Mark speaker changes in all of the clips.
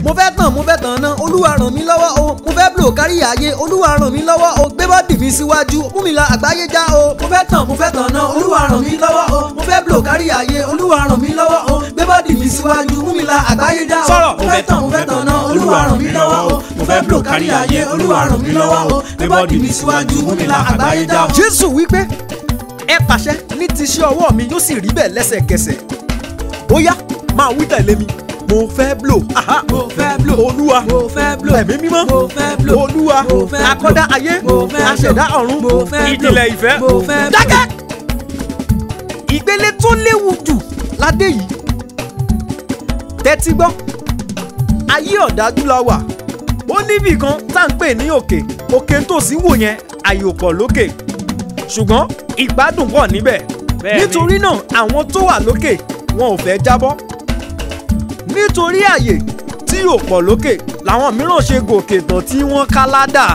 Speaker 1: mo fẹ́ tàn mo fẹ́ tàn ná olúwa ràn mí lọ́wọ́ o mo fẹ́ blow kárí ayé olúwa ràn mí lọ́wọ́ o gbé bọ́dì mi síwájú mú mi la àgbáyé já o mo fẹ́ tàn mo fẹ́ tàn ná olúwa ràn mí lọ́wọ́ o mo fẹ́ blow kárí ayé olúwa ràn mí lọ́wọ́ o gbé bọ́dì mi síwájú mú mi la àgbáyé já o
Speaker 2: Sọ̀rọ̀.
Speaker 1: mo fẹ́ tàn mo fẹ́ tàn ná olúwa ràn mí lọ́wọ́ o mo fẹ́ blow kárí ayé olúwa ràn mí lọ́wọ́ o gbé bọ́dì mi síwájú mú mi la àgbáyé já o. jésù wípé ẹ pàṣẹ ní ti ṣe ọwọ́ mi yóò sì rí bẹ́ẹ̀ lẹ́sẹ̀kẹsẹ̀ ó yá máa wí tẹ̀lé mi mo fẹ́ blow aha
Speaker 3: mo fẹ́ blow
Speaker 1: olúwa
Speaker 3: mo fẹ́ blow
Speaker 1: ẹ̀mí mímọ́
Speaker 3: mo fẹ́ blow
Speaker 1: olúwa
Speaker 3: mo fẹ́ blow
Speaker 1: akọ́dá ayé
Speaker 3: mo fẹ́ blow
Speaker 1: aṣẹ̀dá ọ̀run
Speaker 3: mo fẹ́ blow
Speaker 2: ìjìnlẹ̀ ìfẹ́.
Speaker 3: mo fẹ́ blow.
Speaker 1: dákẹ́ ìpele tó léwu jù ládé yìí tẹ́tí gbọ́ ayé ọ̀dájú la wà ó níbì kan tá à ń pè ní òkè òkè tòsí wò yẹn àyè ò pọ̀ lókè ṣùgbọ́n ìgbádùn pọ̀ níbẹ̀
Speaker 2: Bẹ́ẹ̀ni.
Speaker 1: nítorí náà àwọn tó wà lókè wọn ò fẹ́ jábọ́ nítorí àyè tí ò pọ̀ lókè làwọn mìíràn ṣe gòkè tán tí wọ́n ká ládà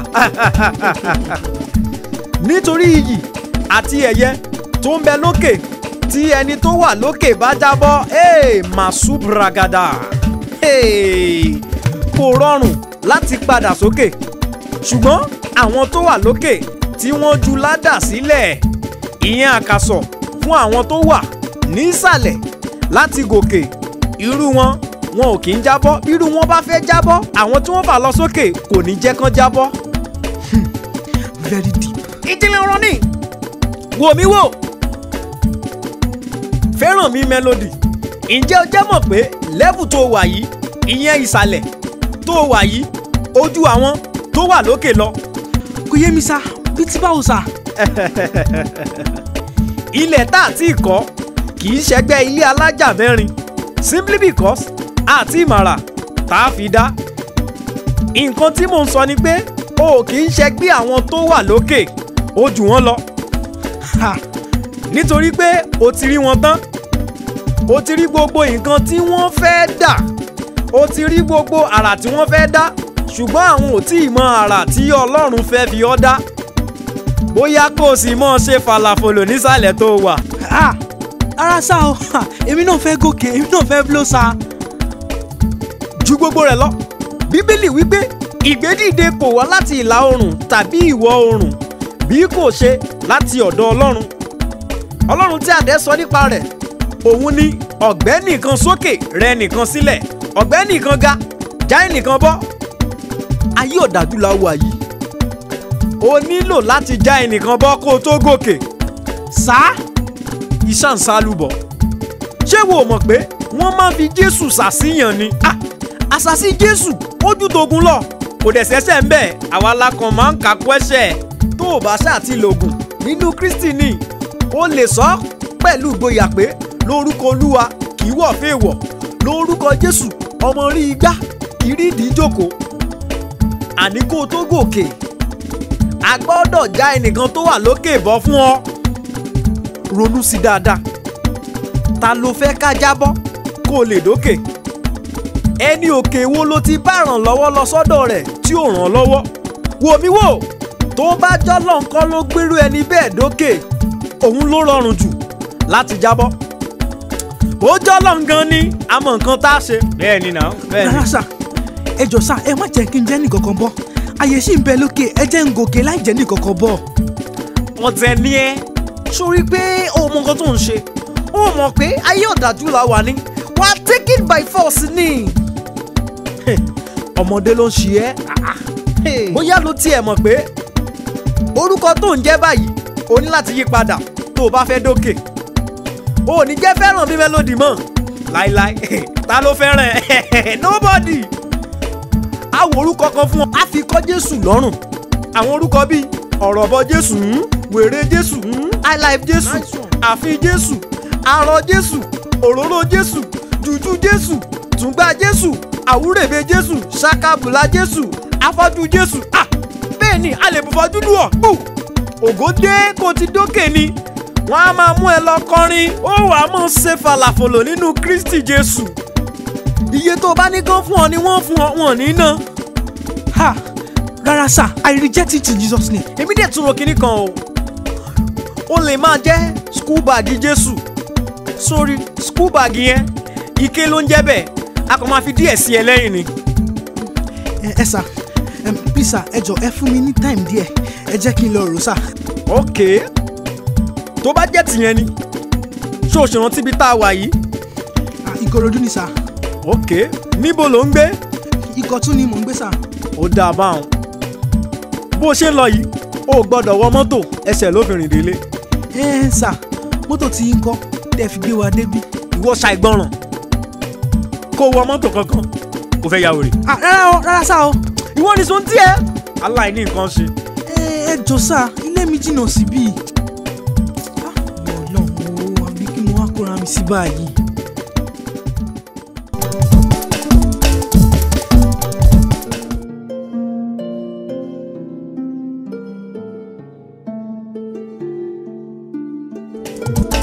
Speaker 1: nítorí iyì àti ẹ̀yẹ tó ń bẹ lókè tí ẹni tó wà lókè bá jábọ́ ee màsú bragada ee kò rọrùn láti padà sókè ṣùgbọ́n àwọn tó wà lókè tí wọ́n ju ládà sílẹ̀ ìyẹn àkàsọ̀ fún àwọn tó wà nísàlẹ̀ láti gòkè irú wọn wọn ò kì í jábọ́ irú wọn bá fẹ́ jábọ́ àwọn tí wọ́n fà lọ sókè kò ní jẹ́ kán jábọ́
Speaker 3: very deep.
Speaker 1: ìdílé ọ̀rọ̀ ni wò mí wò fẹ́ràn mi melody ǹjẹ́ o jẹ́ mọ̀ pé lẹ́bù tó wà yìí ìyẹn ìsàlẹ̀ tó wà yìí ojú àwọn tó wà lókè lọ
Speaker 3: kò yé mi sá bí tí báwo sá.
Speaker 1: ilẹ̀ tá a ti kọ́ kì í ṣẹgbẹ́ ilé alájà mẹ́rin simply because àti ìmàrà tá a fi dá nǹkan tí mò ń sọ ni pé o kì í ṣẹgbẹ́ àwọn tó wà lókè o jù wọ́n lọ
Speaker 3: Ha,
Speaker 1: nítorí pé o ti rí wọn tán o ti rí gbogbo nǹkan tí wọ́n fẹ́ dà o ti rí gbogbo àrà tí wọ́n fẹ́ dá ṣùgbọ́n àwọn ò tí ì mọ àrà tí ọlọ́run fẹ́ fi ọ́ dá bóyá kó o sì mọ̀ ṣe falafolo nísàlẹ̀ tó wà
Speaker 3: ha, ara sá o ha, èmi náà fẹ́ gòkè èmi náà fẹ́ blow sá.
Speaker 1: ju gbogbo rẹ̀ lọ bíbélì wípé ìgbédìde kò wá láti ìlà oòrùn tàbí ìwọ̀ oòrùn bí kò ṣe láti ọ̀dọ̀ ọlọ́run ọlọ́run tí àdẹ́ sọ nípa rẹ̀ òun ni ọ̀gbẹ́ nìkan sókè rẹ nìkan sílẹ̀ ọ̀gbẹ́ nìkan ga já ẹnìkan bọ́ ayé ọ̀dájú la wà yìí o nílò láti já ẹnìkan bọ́ kó o tó gòkè
Speaker 3: sá
Speaker 1: ìṣàǹsálùbọ̀ ṣé wo mọ̀ pé wọ́n máa ń fi jésù ṣàṣìyàn ni Ah, àṣàṣì jésù ojú togun lọ kò dẹ̀ ṣẹ̀ṣẹ̀ ń bẹ̀ àwa la kàn máa ń kà kú ẹ̀ṣẹ̀ tó o bá ṣáà ti lògùn nínú kristi ni o lè sọ pẹ̀lú ìgboyà pé lórúkọ olúwa kì í wọ̀ fèèwọ̀ lórúkọ jésù ọmọ rí igbá kì í rí ìdí ìjókòó àní kó o tó gòkè a gbọ́dọ̀ já ẹnìkan tó wà lókè bọ́ fún ọ ronú sí dáadáa ta ló fẹ́ ká jábọ́ kó o lè dókè ẹni òkè wo ló ti bá ràn lọ́wọ́ lọ sọ́dọ̀ rẹ̀ tí ò ràn lọ́wọ́ wò mí wò tó bá jọ́lọ́ nǹkan ló gbérú ẹni bẹ́ẹ̀ dókè òun ló rọrùn jù láti jábọ́ ó jọ́lọ́ gan ni àmọ́ nǹkan tá a ṣe
Speaker 2: bẹ́ẹ̀ ni náà bẹ́ẹ̀ ni.
Speaker 3: rárá sá ẹ jọ sá ẹ má jẹ́ kí n jẹ́ nìkankan bọ́ àyè sì ń bẹ lókè ẹ jẹ́ ń gòkè láì jẹ́ nìkankan bọ́.
Speaker 1: ọ̀tẹ̀ ni ẹ́ sórí pé o mọ nǹkan tó ń ṣe o mọ̀ pé ayé ọ̀dájú la wà ní wà á take it by force ni. ọmọdé ló ń ṣe ẹ́ bóyá ló tiẹ̀ mọ̀ pé orúkọ tó ń jẹ́ báyìí o ní láti yí padà tó o bá fẹ́ dókè o ò ní jẹ́ fẹ́ràn bí mélòdì mọ́ láíláí ta ló fẹ́ràn ẹ̀ nobody àwọn orúkọ kan fún ọ á fi kọ́ jésù lọ́rùn àwọn orúkọ bíi ọ̀rọ̀ bọ jésù wèrè jésù highlife jésù
Speaker 3: Nice one.
Speaker 1: àfin jésù arọ jésù òróró jésù jùjú jésù tùngbà jésù àwúrèbe jésù ṣàkàbùlà jésù afọ́jú jésù ah bẹ́ẹ̀ ni a lè bùfọ́jú lù ọ́ bù ògo dé kó ti dókè ni wọ́n á máa mú ẹ lọ kọrin ó wàá mọ̀ ṣe falafolo nínú kristi jésù iye tó o bá ní kán fún ọ ni wọ́n fún ọ wọn ní ná
Speaker 3: ha rárá sá i reject it in jesus name.
Speaker 1: èmi dẹ̀ tún ro kinní kan o ó lè máa jẹ́ school bag jésù sórí school bag yẹn ike ló ń jẹ́ bẹ́ẹ̀ a kàn máa fi díẹ̀ sí ẹ lẹ́yìn ni
Speaker 3: ẹ ẹ sà ẹ please sà ẹ jọ ẹ fún mi ní time díẹ̀ ẹ jẹ́ kí n lọ rò sà.
Speaker 1: ok tó bá jẹ́ tìyẹn ni ṣé o ṣèrántí ibi tá a wà yìí
Speaker 3: Ah, ìkòròdú ni sà
Speaker 1: ok níbo ló ń gbé
Speaker 3: ìkọ̀tún ni mò ń gbé sà.
Speaker 1: ó dáa báwọn bó o ṣe ń lọ yìí o ò gbọ́dọ̀ wọ mọ́tò ẹsẹ̀ lóbìnrin délé
Speaker 3: ẹ ẹ sà mọ́tò tí ń kọ́ tẹ́ fi gbé wa débí.
Speaker 1: ìwọ ṣàìgbọràn kó o wọ mọ́tò kankan kò fẹ́ ya wèrè
Speaker 3: Ah, rárá o rárá sà o
Speaker 1: ìwọ ni sọ ń tiẹ̀ aláìní nǹkan ṣe
Speaker 3: ẹ ẹ jọ sà ilé mi jìnnà síbí. Ah, Ọlọ́run o àbí kí mo wá kóra mi sí báyìí.
Speaker 2: Thank